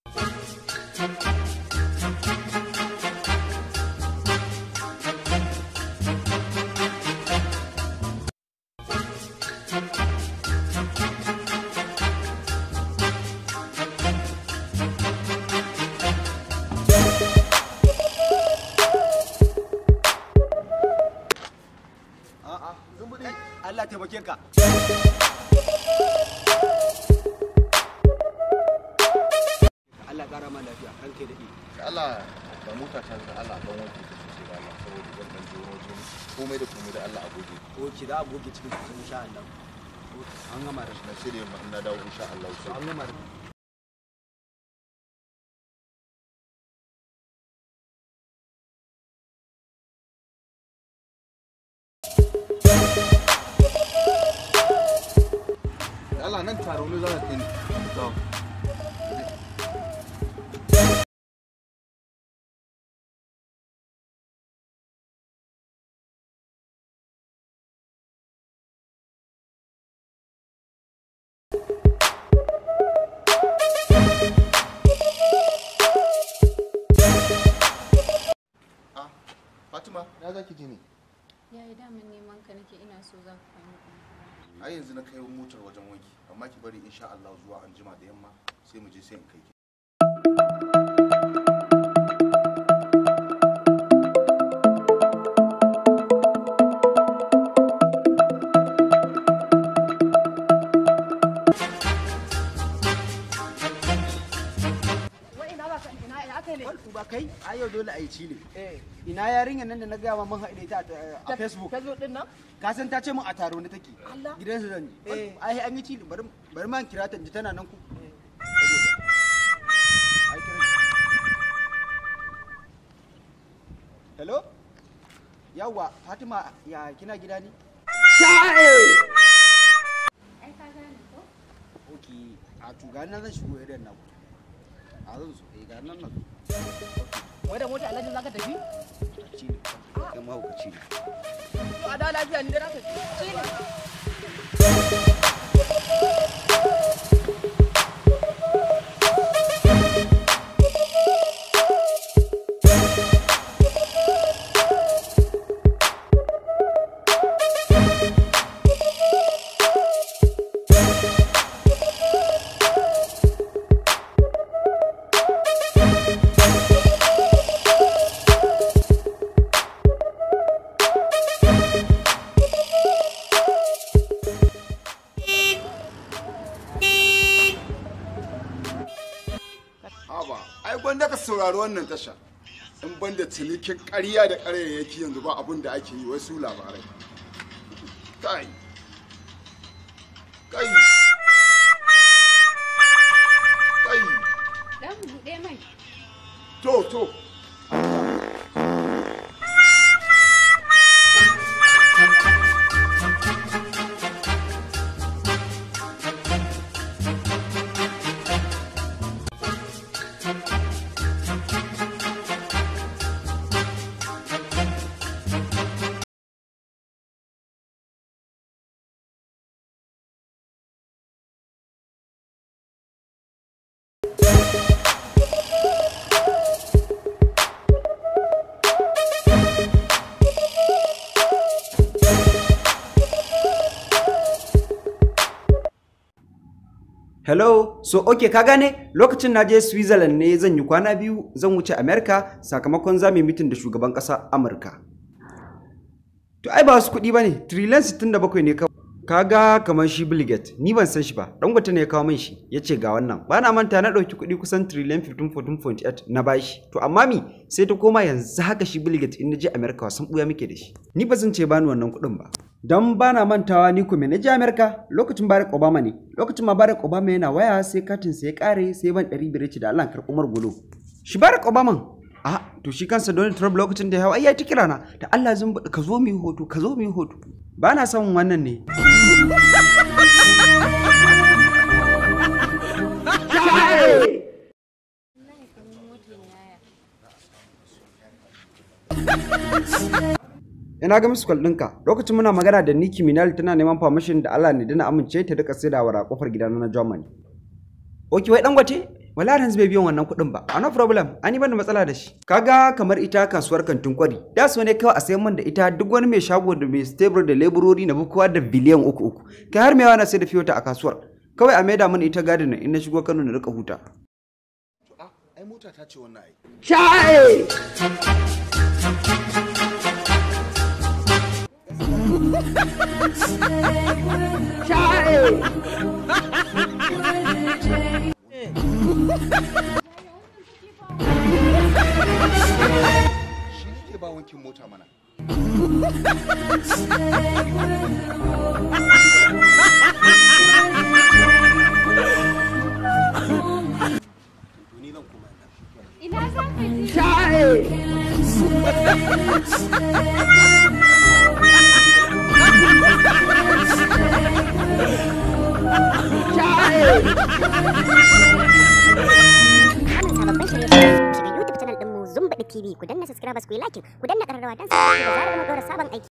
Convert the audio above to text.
A'a, zumbuɗi. Allah taimake ka. Allah ƙara ma lafiya, ranka da da Allah da mota ta da Allah ban wanke ta sosai da Allah saboda zan dan jiro wajen komai da komai da Allah a goge Oke, za a goge cikin su insha Allah. An gama da shi. na shirye ma na dawo insha Allah sai An gama da da Allah nan taro ne za ka kai ni to Ah, Fatima, na za ki je ne? Ya yi daman neman ka nake ina so za ka fahimta kuma. ai yanzu na kai motar wajen wanki amma ki bari insha Allah zuwa an jima da yamma sai mu je sai in kai ki Wal ba kai, a yau dole a yi ci ne. Ina yarinyar nan da na gaya ma mun haɗe ta a Facebook. Facebook din nan? Ka san ta ce mun a taro ne take. Allah. Gidansu zan yi. Eh. Ai an yi ci bari bari ma in kira ta in ji tana nan ku. Ai kira ta. Hello? Yawwa, Fatima ya kina gida ne? Ai ka gane ko? Ok, a to ga nan zan shigo irin nan. A zan so, eh ga nan nan. Wai da mota alhaji zaka tafi? Ci ne. Kai mahaukaci ne. To a da lafiya ni da zaka ci. Haba, ai gwanda ka saurari wannan tasha. In banda cinikin ƙarya da ƙaryayyaki yanzu ba abin da ake yi wasu labarai. Kai. Kai. Kai. Dan buɗe mai. To, to. Hello, so okay ka gane lokacin na je Switzerland ne zan yi kwana biyu zan wuce America sakamakon za mu yi mitin da shugaban ƙasa Amurka. To ai ba wasu kuɗi ba ne, trillion 67 ne kawai. Kaga kamar shi Bill Gates, ni ban san shi ba, Dangote ne ya kawo min shi, ya ce ga wannan. Ba na manta na ɗauki kuɗi kusan trillion 15.8 na bashi. To amma mi sai ta koma yanzu haka shi Bill Gates in na je America wasan ɓuya muke da shi. Ni ba zan ce bani wannan kuɗin ba. Don ba na mantawa ni kuma na je America lokacin Barack Obama ne. Lokacin ma Barack Obama yana waya sai katin sai ya kare sai ban ɗari biyar ce da Allah karɓi Umar Gulo. Shi Barack Obama a to shi kansa Donald Trump lokacin da ya hau ai ya ta kira na da Allah zan buɗe ka zo mu yi hoto ka zo mu yi hoto. Ba na son wannan ne. Wallahi kamar motar yaya. Ina ga musu kwal ɗinka lokacin muna magana da Nicki Minaj tana neman permission da Allah ne dana amince ta rika saidawa a kofar gidana na Germany. Oki wai dangote wala yanzu bai biyan wannan kuɗin ba a no problem an yi bani matsala da shi kaga kamar ita kasuwar kantin kwari da so ne kawai a sayan man da ita duk wani mai shago da mai stable da leburori na bukuwa da biliyan uku uku kai har mai na sai da fiyota a kasuwar kawai a maida mana ita gadin in na shigo kano na rika huta to a ai mota ta ce wannan ai shi ne ba wankin mota mana Ina za ka je? samun sababbin shirye-shirye shiga YouTube channel ɗinmu Zumbaɗi TV ku danna subscribers ku yi like ku danna ƙararrawa don sanar da zarar mun ɗora sabon aiki.